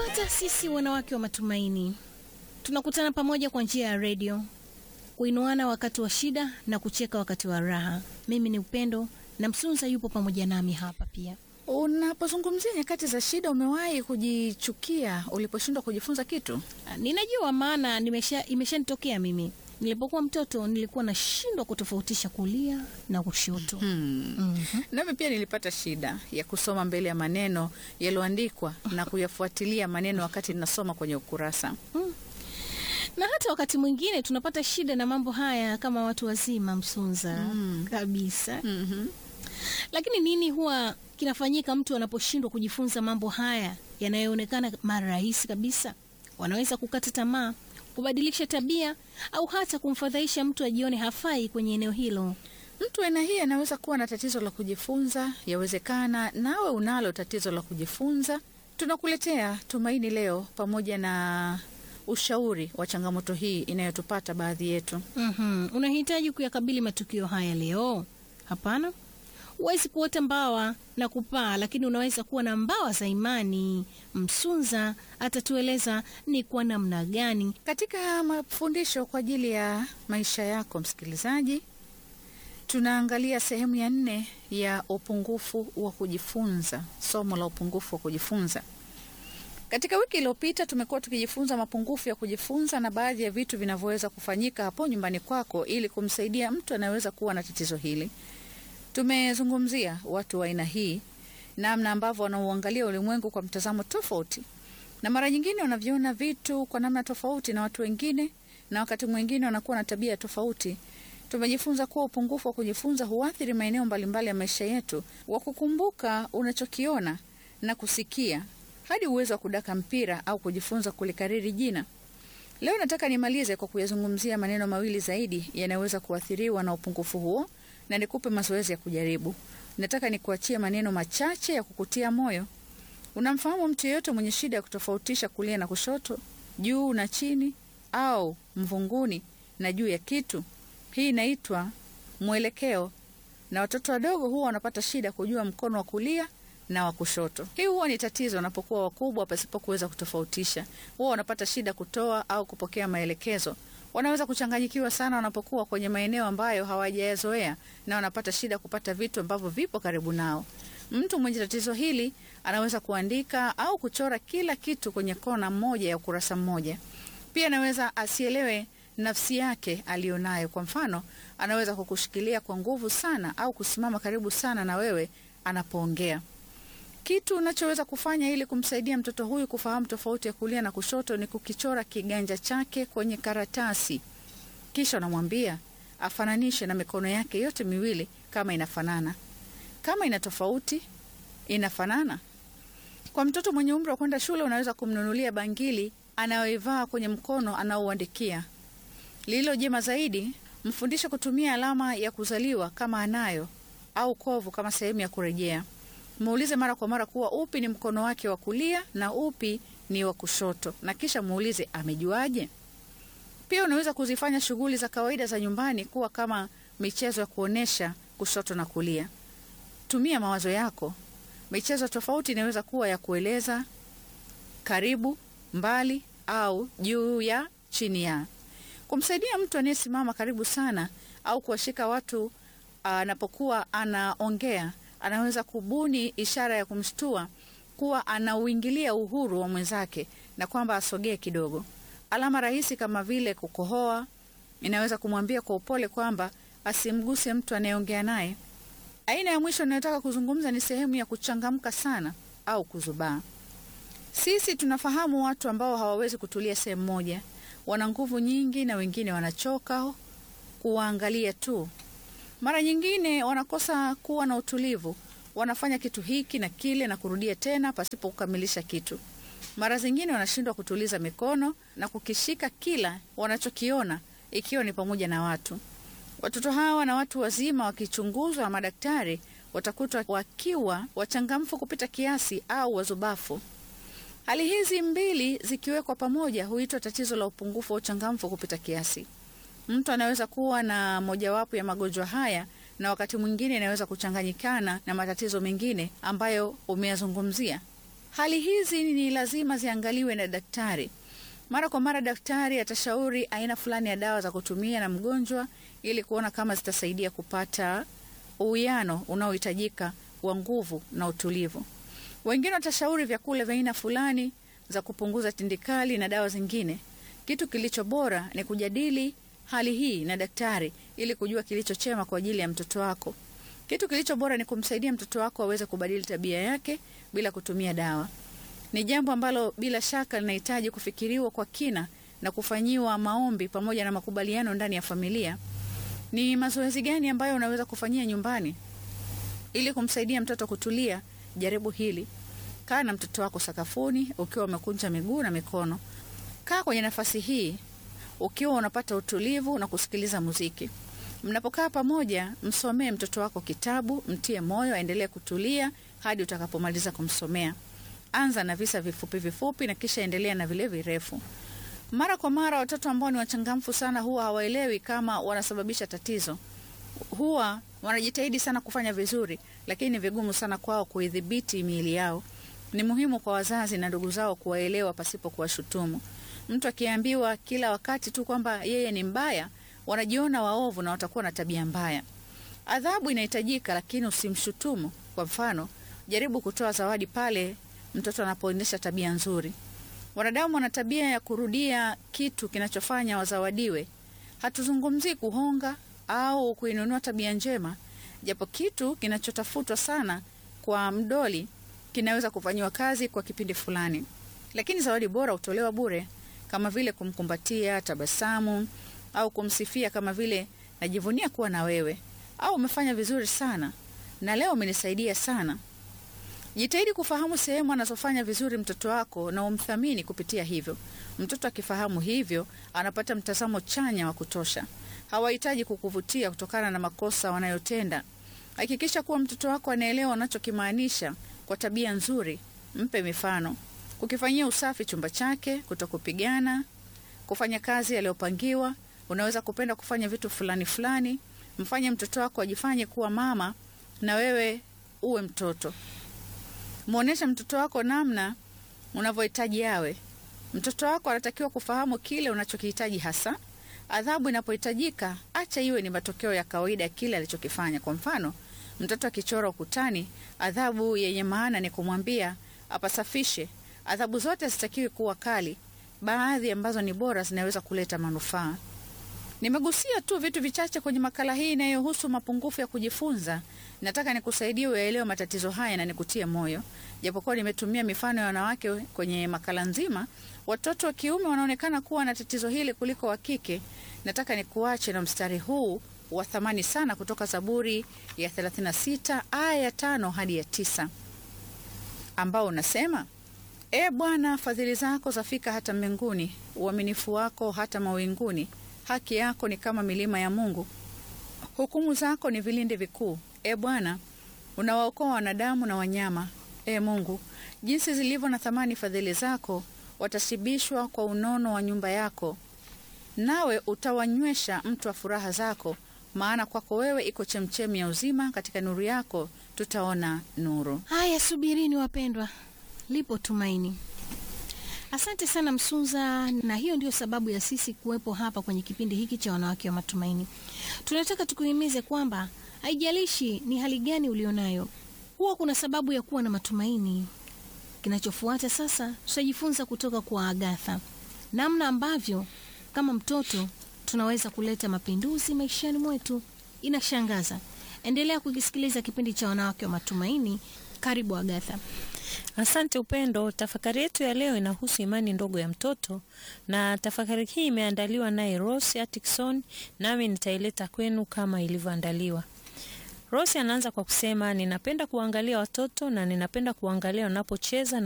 hata sisi wanawake wa matumaini tunakutana pamoja kwa njia ya redio, kuinuana wakati wa shida na kucheka wakati wa raha. Mimi ni Upendo na Msunza yupo pamoja nami hapa pia. Unapozungumzia nyakati za shida, umewahi kujichukia uliposhindwa kujifunza kitu? Ninajua maana nimesha imeshanitokea mimi. Nilipokuwa mtoto nilikuwa nashindwa kutofautisha kulia na kushoto. Hmm. Mhm. Nami pia nilipata shida ya kusoma mbele ya maneno yaliyoandikwa na kuyafuatilia maneno wakati ninasoma kwenye ukurasa. Na hata wakati mwingine tunapata shida na mambo haya kama watu wazima, Msunza Mm. kabisa. Mhm. Lakini nini huwa kinafanyika mtu anaposhindwa kujifunza mambo haya yanayoonekana mara rahisi kabisa? Wanaweza kukata tamaa, kubadilisha tabia, au hata kumfadhaisha mtu ajione hafai kwenye eneo hilo. Mtu aina hii anaweza kuwa na tatizo la kujifunza. Yawezekana nawe unalo tatizo la kujifunza. Tunakuletea Tumaini leo pamoja na ushauri wa changamoto hii inayotupata baadhi yetu. Mhm. Unahitaji kuyakabili matukio haya leo? Hapana, huwezi kuota mbawa na kupaa, lakini unaweza kuwa na mbawa za imani. Msunza atatueleza ni kwa namna gani. Katika mafundisho kwa ajili ya maisha yako, msikilizaji, tunaangalia sehemu ya nne ya upungufu wa kujifunza, somo la upungufu wa kujifunza. Katika wiki iliyopita tumekuwa tukijifunza mapungufu ya kujifunza na baadhi ya vitu vinavyoweza kufanyika hapo nyumbani kwako ili kumsaidia mtu anayeweza kuwa na tatizo hili. Tumezungumzia watu wa aina hii, namna ambavyo wanauangalia ulimwengu kwa mtazamo tofauti, na mara nyingine wanaviona vitu kwa namna tofauti na watu wengine, na wakati mwingine wanakuwa na tabia tofauti. Tumejifunza kuwa upungufu wa kujifunza huathiri maeneo mbalimbali ya maisha yetu, wa kukumbuka unachokiona na kusikia, hadi uwezo wa kudaka mpira au kujifunza kulikariri jina. Leo nataka nimalize kwa kuyazungumzia maneno mawili zaidi yanayoweza kuathiriwa na upungufu huo, na nikupe mazoezi ya kujaribu. Nataka nikuachie maneno machache ya kukutia moyo. Unamfahamu mtu yeyote mwenye shida ya kutofautisha kulia na kushoto, juu na chini, au mvunguni na juu ya kitu? Hii inaitwa mwelekeo, na watoto wadogo huwa wanapata shida kujua mkono wa kulia na wa kushoto. Hii huwa ni tatizo wanapokuwa wakubwa pasipo kuweza kutofautisha. Huwa wanapata shida kutoa au kupokea maelekezo. Wanaweza kuchanganyikiwa sana wanapokuwa kwenye maeneo ambayo hawajayazoea, na wanapata shida kupata vitu ambavyo vipo karibu nao. Mtu mwenye tatizo hili anaweza kuandika au kuchora kila kitu kwenye kona moja ya ukurasa mmoja. Pia anaweza asielewe nafsi yake aliyonayo. Kwa mfano, anaweza kukushikilia kwa nguvu sana au kusimama karibu sana na wewe anapoongea. Kitu unachoweza kufanya ili kumsaidia mtoto huyu kufahamu tofauti ya kulia na kushoto ni kukichora kiganja chake kwenye karatasi, kisha unamwambia afananishe na mikono yake yote miwili kama inafanana. Kama ina tofauti, inafanana. Kwa mtoto mwenye umri wa kwenda shule, unaweza kumnunulia bangili anayoivaa kwenye mkono anaouandikia. Lililo jema zaidi, mfundishe kutumia alama ya kuzaliwa kama anayo au kovu kama sehemu ya kurejea. Muulize mara kwa mara kuwa upi ni mkono wake wa kulia na upi ni wa kushoto, na kisha muulize amejuaje. Pia unaweza kuzifanya shughuli za kawaida za nyumbani kuwa kama michezo ya kuonyesha kushoto na kulia. Tumia mawazo yako. Michezo tofauti inaweza kuwa ya kueleza, karibu, mbali au juu ya, chini ya. Kumsaidia mtu anayesimama karibu sana au kuwashika watu anapokuwa anaongea, anaweza kubuni ishara ya kumshtua kuwa anauingilia uhuru wa mwenzake na kwamba asogee kidogo. Alama rahisi kama vile kukohoa inaweza kumwambia kwa upole kwamba asimguse mtu anayeongea naye. Aina ya mwisho inayotaka kuzungumza ni sehemu ya kuchangamka sana au kuzubaa. Sisi tunafahamu watu ambao hawawezi kutulia sehemu moja, wana nguvu nyingi na wengine wanachoka kuwaangalia tu. Mara nyingine wanakosa kuwa na utulivu, wanafanya kitu hiki na kile na kurudia tena pasipo kukamilisha kitu. Mara zingine wanashindwa kutuliza mikono na kukishika kila wanachokiona, ikiwa ni pamoja na watu. Watoto hawa na watu wazima wakichunguzwa na madaktari watakutwa wakiwa wachangamfu kupita kiasi au wazubafu. Hali hizi mbili zikiwekwa pamoja huitwa tatizo la upungufu wa uchangamfu kupita kiasi. Mtu anaweza kuwa na mojawapo ya magonjwa haya na wakati mwingine inaweza kuchanganyikana na matatizo mengine ambayo umeyazungumzia. Hali hizi ni lazima ziangaliwe na daktari. Mara kwa mara daktari atashauri aina fulani ya dawa za kutumia na mgonjwa ili kuona kama zitasaidia kupata uwiano unaohitajika wa nguvu na utulivu. Wengine watashauri vyakula vya aina fulani za kupunguza tindikali na dawa zingine. Kitu kilicho bora ni kujadili hali hii na daktari ili kujua kilicho chema kwa ajili ya mtoto wako. Kitu kilicho bora ni kumsaidia mtoto wako aweze kubadili tabia yake bila kutumia dawa. Ni jambo ambalo bila shaka linahitaji kufikiriwa kwa kina na kufanyiwa maombi pamoja na makubaliano ndani ya familia. Ni mazoezi gani ambayo unaweza kufanyia nyumbani ili kumsaidia mtoto kutulia? Jaribu hili. Kaa na mtoto wako sakafuni ukiwa umekunja miguu na mikono. Kaa kwenye nafasi hii ukiwa unapata utulivu na kusikiliza muziki. Mnapokaa pamoja, msomee mtoto wako kitabu, mtie moyo aendelee kutulia hadi utakapomaliza kumsomea. Anza na visa vifupi vifupi na kisha endelea na vile virefu. Mara kwa mara, watoto ambao ni wachangamfu sana huwa hawaelewi kama wanasababisha tatizo. Huwa wanajitahidi sana kufanya vizuri, lakini ni vigumu sana kwao kuidhibiti miili yao. Ni muhimu kwa wazazi na ndugu zao kuwaelewa pasipo kuwashutumu. Mtu akiambiwa kila wakati tu kwamba yeye ni mbaya, wanajiona waovu na watakuwa na tabia mbaya. Adhabu inahitajika, lakini usimshutumu. Kwa mfano, jaribu kutoa zawadi pale mtoto anapoonyesha tabia nzuri. Wanadamu wana tabia ya kurudia kitu kinachofanya wazawadiwe. Hatuzungumzii kuhonga au kuinunua tabia njema, japo kitu kinachotafutwa sana kwa mdoli kinaweza kufanyiwa kazi kwa kipindi fulani, lakini zawadi bora hutolewa bure, kama vile kumkumbatia, tabasamu au kumsifia, kama vile najivunia kuwa na wewe, au umefanya vizuri sana na leo umenisaidia sana. Jitahidi kufahamu sehemu anazofanya vizuri mtoto wako na umthamini kupitia hivyo. Mtoto akifahamu hivyo, anapata mtazamo chanya wa kutosha. Hawahitaji kukuvutia kutokana na makosa wanayotenda. Hakikisha kuwa mtoto wako anaelewa unachokimaanisha kwa tabia nzuri. Mpe mifano: kukifanyia usafi chumba chake, kutokupigana, kufanya kazi aliyopangiwa. Unaweza kupenda kufanya vitu fulani fulani. Mfanye mtoto wako ajifanye kuwa mama na wewe uwe mtoto. Mwonyesha mtoto wako namna unavyohitaji awe. Mtoto wako anatakiwa kufahamu kile unachokihitaji hasa. Adhabu inapohitajika, acha iwe ni matokeo ya kawaida ya kile alichokifanya. Kwa mfano, mtoto akichora ukutani, adhabu yenye maana ni kumwambia apasafishe. Adhabu zote hazitakiwi kuwa kali. Baadhi ambazo ni bora zinaweza kuleta manufaa. Nimegusia tu vitu vichache kwenye makala hii inayohusu mapungufu ya kujifunza. Nataka nikusaidie uyaelewe matatizo haya na nikutie moyo. Japokuwa nimetumia mifano ya wanawake kwenye makala nzima, watoto wa kiume wanaonekana kuwa na tatizo hili kuliko wa kike. Nataka nikuache na mstari huu wa thamani sana kutoka Zaburi ya 36 aya ya tano hadi ya tisa ambao unasema: E Bwana, fadhili zako zafika hata mbinguni, uaminifu wako hata mawinguni. Haki yako ni kama milima ya Mungu, hukumu zako ni vilindi vikuu. E Bwana, unawaokoa wanadamu na wanyama. E Mungu, jinsi zilivyo na thamani fadhili zako! Watashibishwa kwa unono wa nyumba yako, nawe utawanywesha mtu wa furaha zako. Maana kwako wewe iko chemchemi ya uzima, katika nuru yako tutaona nuru. Haya, subirini wapendwa, lipo tumaini. Asante sana Msunza, na hiyo ndio sababu ya sisi kuwepo hapa kwenye kipindi hiki cha wanawake wa matumaini. Tunataka tukuhimize kwamba haijalishi ni hali gani ulionayo, huwa kuna sababu ya kuwa na matumaini. Kinachofuata sasa, tutajifunza kutoka kwa Agatha namna ambavyo kama mtoto tunaweza kuleta mapinduzi maishani mwetu. Inashangaza. Endelea kukisikiliza kipindi cha wanawake wa matumaini. Karibu Agatha. Asante Upendo. Tafakari yetu ya leo inahusu imani ndogo ya mtoto, na tafakari hii imeandaliwa naye Rose Atkinson, nami nitaileta kwenu kama ilivyoandaliwa. Rose anaanza kwa kusema, ninapenda kuangalia watoto na ninapenda kuangalia wanapocheza na